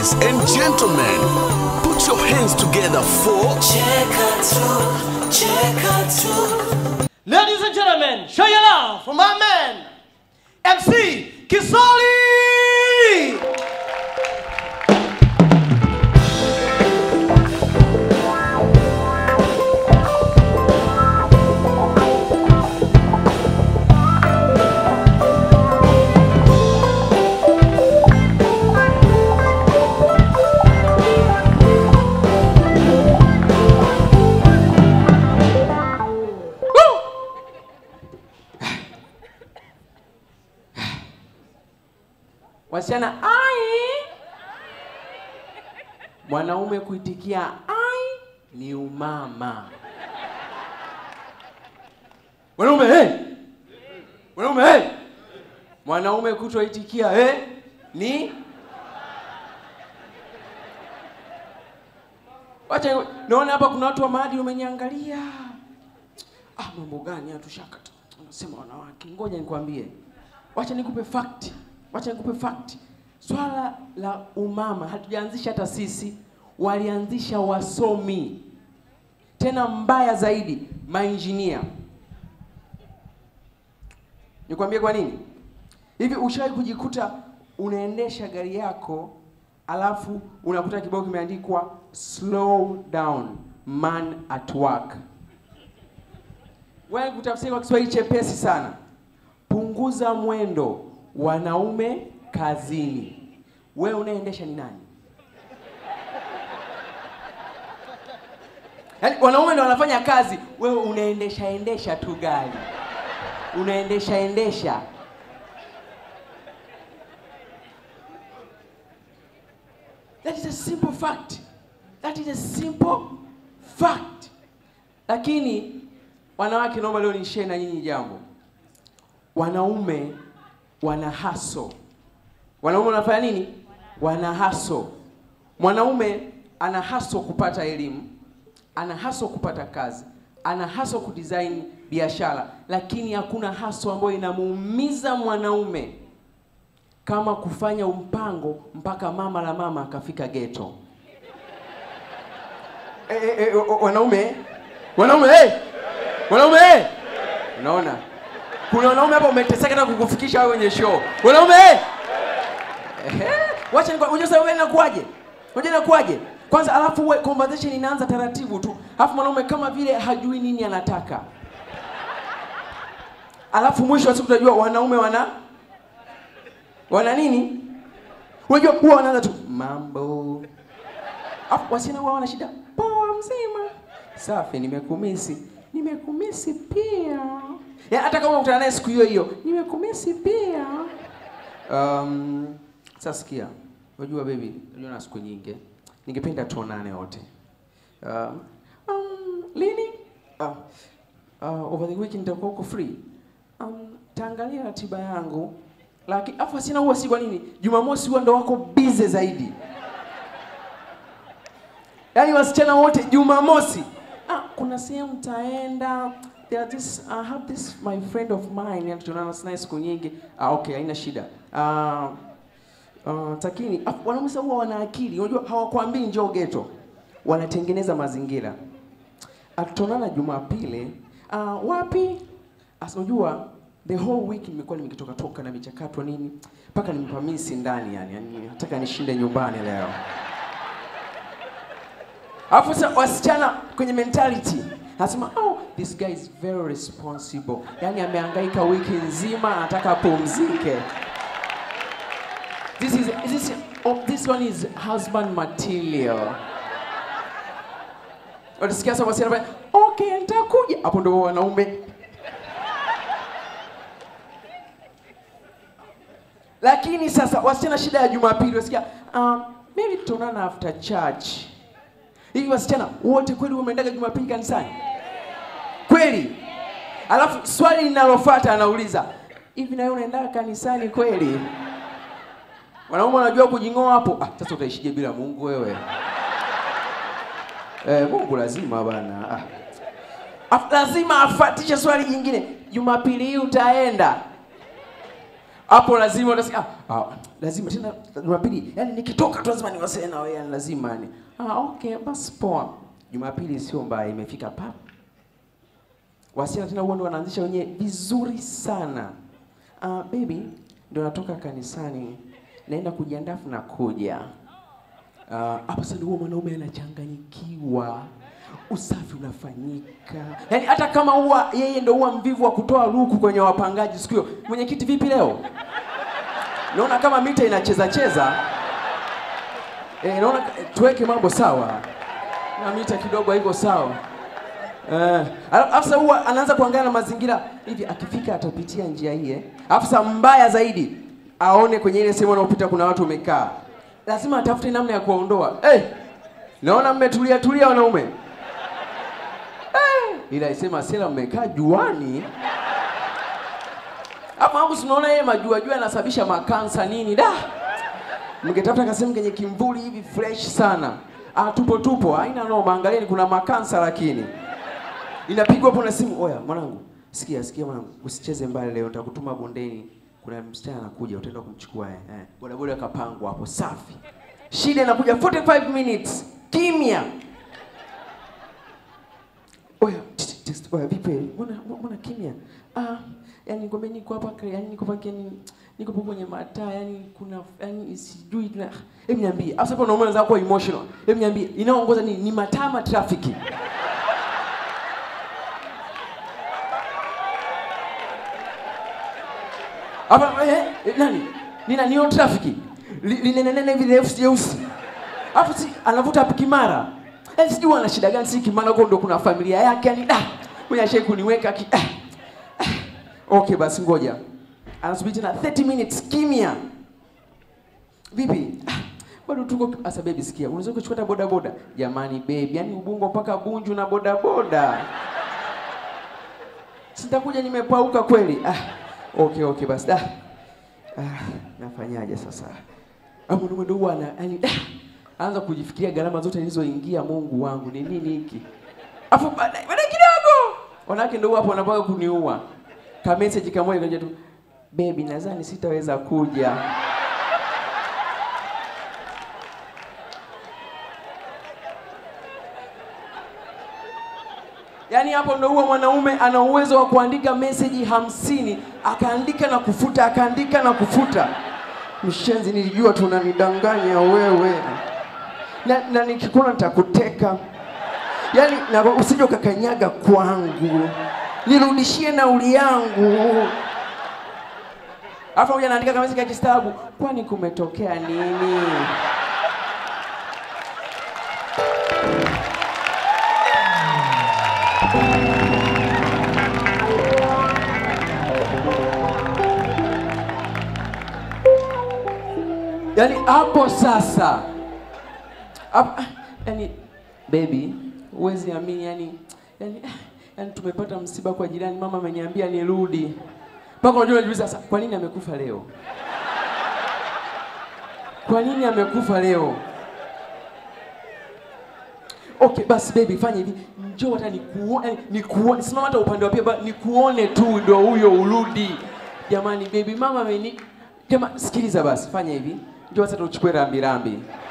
Ladies and gentlemen, put your hands together for Cheka tu, cheka tu. Ladies and gentlemen, show your love for my man, MC Kisoli! wasichana ai mwanaume kuitikia ai ni umama mwanaume hey! mwanaume hey! mwanaume kutoitikia hey! ni wacha naona hapa kuna watu wa maadili umeniangalia ah mambo gani hatushakata wanasema wanawake ngoja nikwambie wacha nikupe fact wacha nikupe fact swala la umama hatujaanzisha hata sisi walianzisha wasomi tena mbaya zaidi mainjinia nikwambie kwa nini hivi ushawahi kujikuta unaendesha gari yako alafu unakuta kibao kimeandikwa slow down man at work wewe kutafsiri kwa Kiswahili chepesi sana, punguza mwendo, wanaume kazini. Wewe unaendesha ni nani? Yaani wanaume ndio wanafanya kazi, wewe unaendesha endesha tu gari, unaendesha endesha. That is a simple fact. That is a simple fact. Lakini wanawake, naomba leo nishare na nyinyi jambo. Wanaume wana haso. Wanaume wanafanya nini? Wana haso. Mwanaume ana haso kupata elimu, ana haso kupata kazi, ana haso kudesign biashara, lakini hakuna haso ambayo inamuumiza mwanaume kama kufanya mpango mpaka mama la mama akafika geto. Eh, eh, eh, o- o- wanaume wanaume eh! wanaume eh! unaona kuna wanaume hapa umeteseka na kukufikisha wewe kwenye show wanaume eh! Ehe, wacha nikwa- unajua sababu gani inakuwaje unajua inakuwaje kwanza alafu uwe conversation inaanza taratibu tu alafu mwanaume kama vile hajui nini anataka alafu mwisho wa siku utajua wanaume wana wana nini unajua huwa wanaanza tu mambo Alafu wasichana huwa wana shida poa mzima safi nimekumisi nimekumisi pia ya, hata kama ukutana naye siku hiyo hiyo nimekumisi pia um, sasa sikia unajua baby unajua na siku nyingi ningependa tuonane wote um, um, lini uh, uh, over the weekend nitakuwa uko free um, taangalia ratiba yangu lakini afu sina huwa si kwa nini jumamosi huwa ndo wako busy zaidi yaani wasichana wote jumamosi ah, kuna sehemu taenda there are this, I have this my friend of mine yani tunaona sina siku nyingi ah, okay haina shida ah, uh, takini ah, wanaume sasa huwa wana akili unajua hawakwambii njoo geto wanatengeneza mazingira atutonana jumapili uh, wapi Asa unajua the whole week nimekuwa nimekitoka toka na michakato nini mpaka nimepamisi ndani yani, yani nataka nishinde nyumbani leo alafu sasa wasichana kwenye mentality anasema oh this guy is very responsible yani amehangaika wiki nzima anataka apumzike this is this, oh, this one is husband material Utasikia sasa wasichana pale, okay nitakuja. Hapo ndo wanaume. Lakini sasa wasichana shida ya Jumapili wasikia, um, maybe tutaonana after church. Hivi wasichana wote kweli wameendaga Jumapili kanisani? Kweli? Alafu swali linalofuata anauliza, hivi na wewe unaendaga kanisani kweli? Wanaume wanajua kujing'oa hapo. Ah, sasa utaishije bila Mungu wewe? Eh, Mungu lazima bana. Ah. Af, lazima afatishe swali jingine. Jumapili hii utaenda? hapo lazima utasikia ah, ah, lazima tena Jumapili, yani nikitoka tu lazima niwasiliane na wewe, yani lazima yani. Ah, okay, basi poa. Jumapili sio mbaya, imefika pap. Wasichana tena huwa ndo wanaanzisha wenyewe vizuri sana. Ah, baby, ndo natoka kanisani, naenda kujiandaa na kuja. Ah, hapa sasa ndio huwa mwanaume anachanganyikiwa, usafi unafanyika, yaani hata kama huwa yeye ndo huwa mvivu wa kutoa luku kwenye wapangaji siku hiyo. Mwenyekiti, vipi leo? Naona kama mita inacheza cheza. Eh, naona tuweke mambo sawa, na mita kidogo haiko sawa. Eh, alafu sasa huwa anaanza kuangalia na mazingira hivi, akifika atapitia njia hii eh. Alafu sasa mbaya zaidi aone kwenye ile sehemu anayopita kuna watu wamekaa, lazima atafute namna ya kuwaondoa. Eh, naona mmetulia tulia wanaume eh, ila isema sela mmekaa juani hapo hapo, tunaona yeye majua jua yanasababisha makansa nini da mngetafuta kasehemu kenye kimvuli hivi fresh sana. Ah, tupo tupo, haina noma. Angalieni kuna makansa lakini inapigwa hapo na simu. Oya mwanangu, sikia sikia mwanangu, usicheze mbali leo, nitakutuma bondeni. Kuna msichana anakuja, utaenda kumchukua eh. eh. Bodaboda akapangwa hapo, safi. Shida inakuja 45 minutes, kimya. Oya, tch, tch, tch, oya vipi? Mbona mbona kimya? Ah, yani ngombe niko hapa, yani niko hapa yani niko hapo kwenye mataa, yani kuna yani sijui tuna. Hebu niambie, hapo sasa unaona unaweza kuwa emotional. Hebu niambie, inaongoza nini? Ni mataa ama trafiki? Hapa eh, eh, nani? Nina nio trafiki. Linenenene vile refu jeusi. Hapo si anavuta kimara. Eh, sijui ana shida gani si kimara huko ndo kuna familia yake yani da. Mwenye ashai kuniweka ki. Eh, eh. Okay basi ngoja. Anasubiri tena 30 minutes kimya. Vipi? Ah, Bado tuko asa baby sikia. Unaweza kuchukua hata boda boda. Jamani baby, yani Ubungo mpaka Bunju na boda boda. Sitakuja nimepauka kweli. Ah, okay okay basi da. Ah, nafanyaje sasa? Hapo ndio ndio ana yani da. Anza kujifikiria gharama zote nilizoingia Mungu wangu ni nini hiki? Afu baadaye baadaye kidogo. Wanawake ndio hapo wanapaka kuniua. Ka message kamoja kaja tu. Baby, nadhani sitaweza kuja. Yaani hapo ndo huwa mwanaume ana uwezo wa kuandika meseji hamsini akaandika na kufuta akaandika na kufuta. Mshenzi, nilijua tunanidanganya wewe, na, na nikikuona nitakuteka. Yaani na usije ukakanyaga kwangu, nirudishie nauli yangu. Alafu moja anaandika kama meseji ya kistabu, kwani kumetokea nini? Yaani hapo sasa hapo, yani baby, huwezi amini yani, yani, yani tumepata msiba kwa jirani, mama ameniambia nirudi. Mpaka unajua unajiuliza sasa, kwa nini amekufa leo? Kwa nini amekufa leo? Okay, basi baby, fanya hivi, njoo hata nikuone, nikuone, simama hata upande wa pia, ba- nikuone tu, ndo huyo urudi. Jamani baby, mama ameni Kama sikiliza basi, fanya hivi, njoo sasa tuchukue rambi rambi.